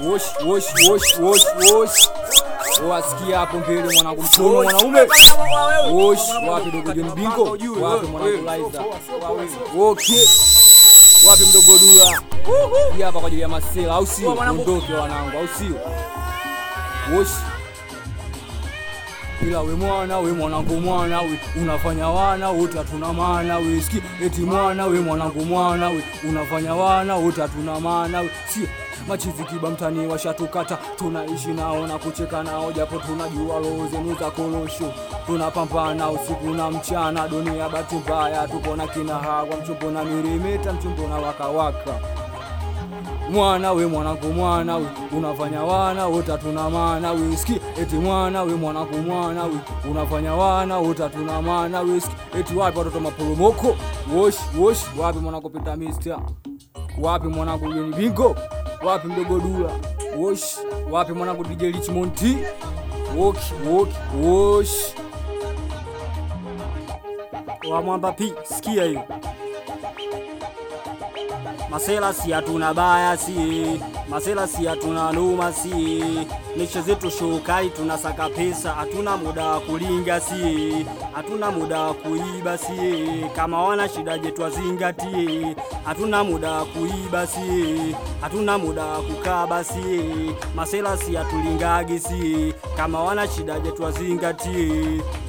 wosh wosh wosh wosh wosh wasikia hapo mbele mwanangu msomo mwanaume wosh wapi dogo John Bingo wapi mwanangu Liza okay wapi mdogo Dula hii hapa kwa ajili ya masela au sio ondoke wanangu au sio wosh ila we mwana we mwanangu mwana we unafanya wana wote hatuna maana we ski eti mwana we mwanangu mwana we unafanya wana wote hatuna maana we si machizi kiba mtani washatukata tunaishi nao na kucheka nao japo tunajua roho zenu za korosho tunapambana usiku na mchana dunia bahati mbaya tuko na kina hawa mchumbo na mirimeta mchumbo na wakawaka mwana we mwanangu mwana we unafanya wana wote hatuna maana we ski eti mwana we mwanangu mwana we unafanya wana wote hatuna maana we ski eti wapi watoto maporomoko wosh wosh wapi mwanangu pita mister wapi mwanangu John Bingo wapi mdogo Dula wosh wapi mwanangu DJ Richmond T wok wok wosh wa mwamba pi sikia hiyo masela si hatuna baya si masela si hatuna noma si mesha zetu shokali tunasaka pesa hatuna muda wa kulinga si hatuna muda wa kuiba si kama wana shida je twazingatie hatuna muda wa kuiba si hatuna muda wa kukaba si masela si hatulingagi si kama wana shida je twazingatie